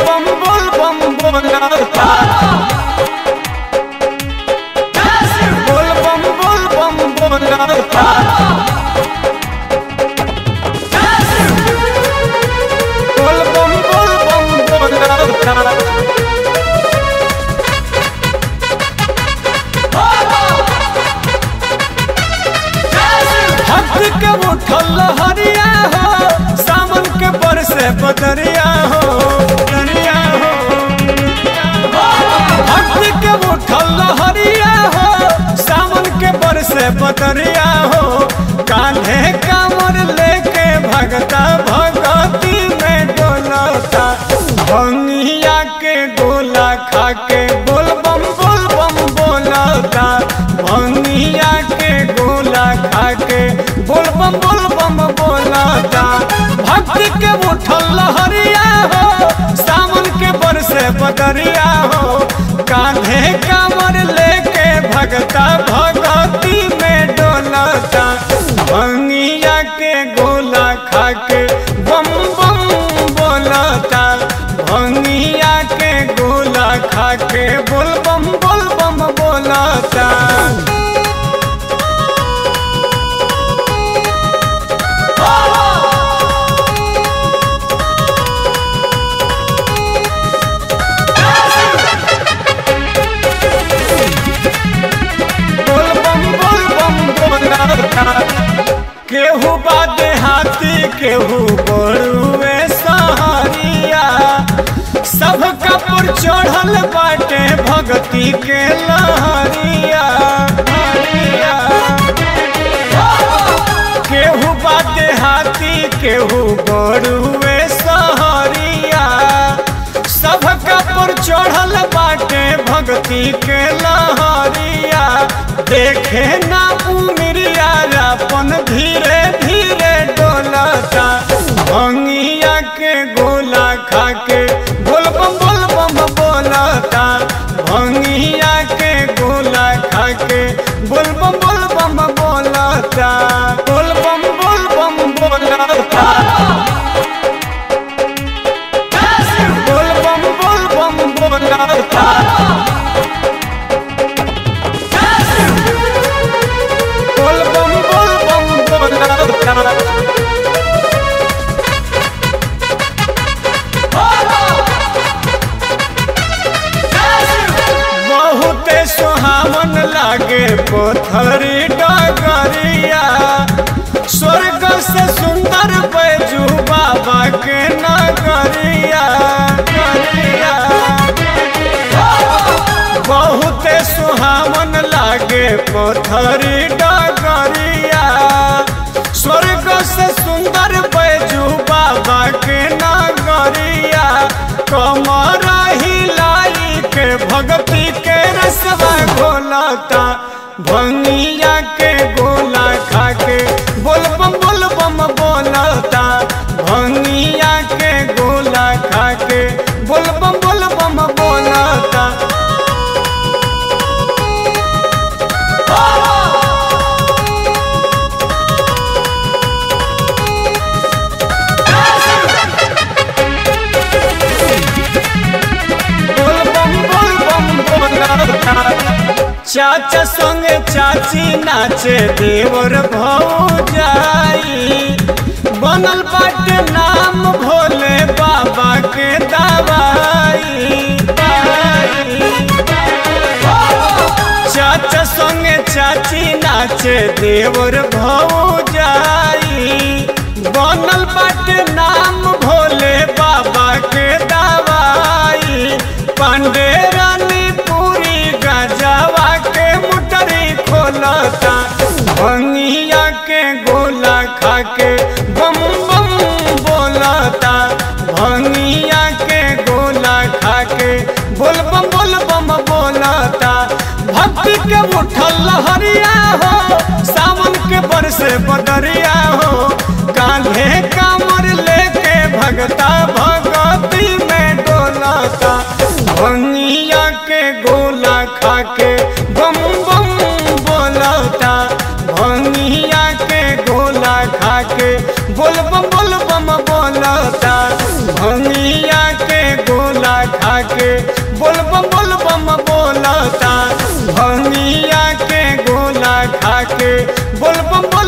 बम बोल बम बोलता बोल बम बोल बम बोलता बोल बम बोल बम बोलता भक्ति के उठल हरिया हो सावन के बरसे बदरिया हो दरिया हो भक्ति के उठल हरिया हो सावन के बरसे बदरिया हो कान्हे कामर लेके भगता भगती में डोलता भंगिया के गोला खा के बोल बम बोल बम बोलता भंगिया के गोला खा के बोल बम बोल बम बोलता भक्ति के उठल लहरिया हो सावन के बरसे बदरिया हो कान्हे कामर लेके भगता भगती में डोलता भंगिया के गोला खा के बम बम बोलता भंगिया के गोला खा के बोल बम बोल बम बोलता बोल बम बोल बम बोलता केहू बादे हाथी केहू बड़ुए सहारिया सब कपूर चढ़ल बाटे भक्ति के लहरिया हरिया। केहू बादे हाथी केहू बड़ुए सहारिया सब कपूर चढ़ल बाटे भक्ति के लहरिया देखे ना उमरिया अपन धीरे धीरे डोलता भंगिया के गोला खा के बोल बम बोल बम बोलता भंगिया के गोला खा के बोल बम बोल बम बोलता बोल बम बोल बम बोलता बोल बम बोल बम बोलता बोल बम बोल बम बोलता बहुते सुहावन लागे पोथरी डगरिया स्वर्ग से सुंदर बैजू बाबा के नगरिया नगरिया। बहुते सुहावन लागे पोथरी डगरिया स्वर्ग से सुंदर बैजू बाबा के नगरिया कमर हिलाई के भक्ति के रसवा घोलता भंगिया के गोला खा के बोल बम बोल बम बोलता भंगिया के गोला खा के बोल बम बोल बम बोलता बोल बम बोल बम बोलता चाचा संगे चाची नाचे देवर भौजाई बनल बाटे नाम भोले बाबा के दवाई चाचा संगे चाची नाचे देवर भौजाई बनल बाटे नाम भोले बाबा के दवाई पांडे रानी पूरी गजवा के मुटरी खोलता भंगिया के गोला खा के बम बम बोलता भंगिया के गोला खा के बोल बम बोल बम बोलता भक्ति के उठल लहरिया हो सावन के बरसे बदरिया हो कान्हे कामर लेके भगता भगती में डोलता भंगिया के गोला खा के बम बम बोलता भंगिया के गोला खा के बोल बम बोल बम बोलता भंगिया के गोला बोलबम बोलबम बोलता भंगिया के गोला खा के बोलबम